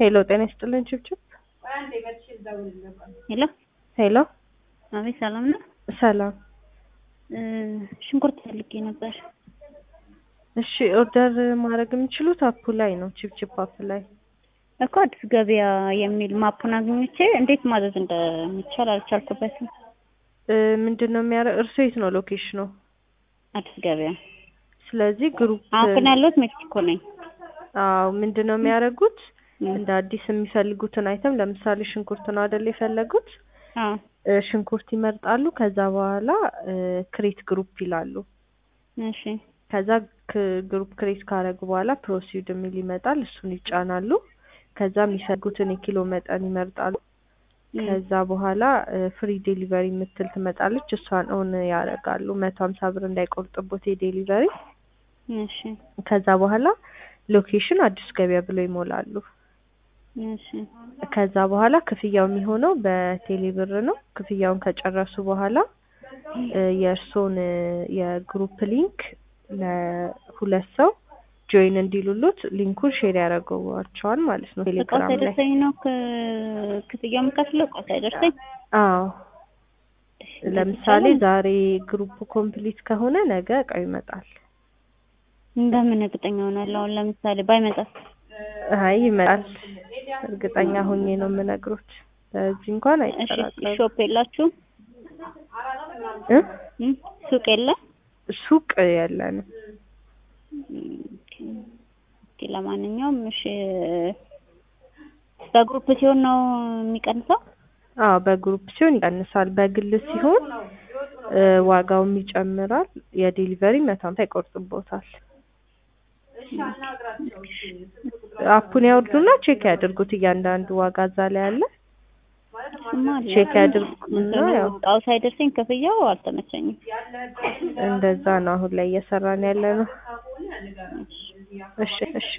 ሄሎ ጤና ይስጥልን ችብችብ ሄሎ ሄሎ አቤት፣ ሰላም ነው? ሰላም እ ሽንኩርት ፈልጌ ነበር። እሺ ኦርደር ማድረግ የሚችሉት አፑ ላይ ነው ችብችብ አፕ ላይ እኮ አዲስ ገበያ የሚል ማፑን አግኝቼ እንዴት ማዘዝ እንደሚቻል አልቻልኩበትም። እ ምንድን ነው የሚያደርግ እርሶ የት ነው ሎኬሽኑ አዲስ ገበያ ስለዚህ ግሩፕ አሁን ግን ያለሁት ሜክሲኮ ነኝ። አዎ ምንድን ነው የሚያደርጉት እ እንደ አዲስ የሚፈልጉትን አይተም ለምሳሌ ሽንኩርት ነው አይደል የፈለጉት አዎ እ ሽንኩርት ይመርጣሉ ከዛ በኋላ ክሬት ግሩፕ ይላሉ እሺ ከዛ ክ- ግሩፕ ክሬት ካረጉ በኋላ ፕሮሲድ የሚል ይመጣል እሱን ይጫናሉ ከዛ የሚፈልጉትን የኪሎ መጠን ይመርጣሉ እ ከዛ በኋላ ፍሪ ዴሊቨሪ የምትል ትመጣለች እሷን ኦን ያደርጋሉ መቶ ሀምሳ ብር እንዳይቆርጥቦት የዴሊቨሪ እሺ ከዛ በኋላ ሎኬሽን አዲስ ገበያ ብለው ይሞላሉ እሺ ከዛ በኋላ ክፍያው የሚሆነው በቴሌ ብር ነው ክፍያውን ከጨረሱ በኋላ እ የእርስዎን እ የግሩፕ ሊንክ ለሁለት ሰው ጆይን እንዲሉሉት ሊንኩን ሼር ያደርገዋቸዋል ማለት ነው እቃው ቴሌግራም ላይ ሳይደርሰኝ ነው ክ- ክፍያው የምከፍለው እቃው ሳይደርሰኝ አዎ ለምሳሌ ዛሬ ግሩፕ ኮምፕሊት ከሆነ ነገ እቃው ይመጣል እንደምን እርግጠኛ ሆናለሁ? አሁን ለምሳሌ ባይመጣስ? አይ ይመጣል እርግጠኛ ሆኜ ነው የምነግሮት በዚህ እንኳን እሺ አይጠራጠሩም ሾፕ የላችሁም? እ እ ሱቅ የለ? ሱቅ የለንም ኦኬ ኦኬ፣ ለማንኛውም እሺ በግሩፕ ሲሆን ነው የሚቀንሰው? አዎ በግሩፕ ሲሆን ይቀንሳል በግል ሲሆን እ ዋጋውም ይጨምራል የዴሊቨሪ መቶ ሀምሳ ይቆርጥቦታል አፑን ያወርዱና ቼክ ያድርጉት እያንዳንዱ ዋጋ እዛ ላይ አለ እሱማ አለ። ቼክ ያድርጉና እንትኑ ያው እቃው ሳይደርሰኝ ክፍያው አልተመቸኝም። እንደዛ ነው አሁን ላይ እየሰራን ያለ ነው እሺ እሺ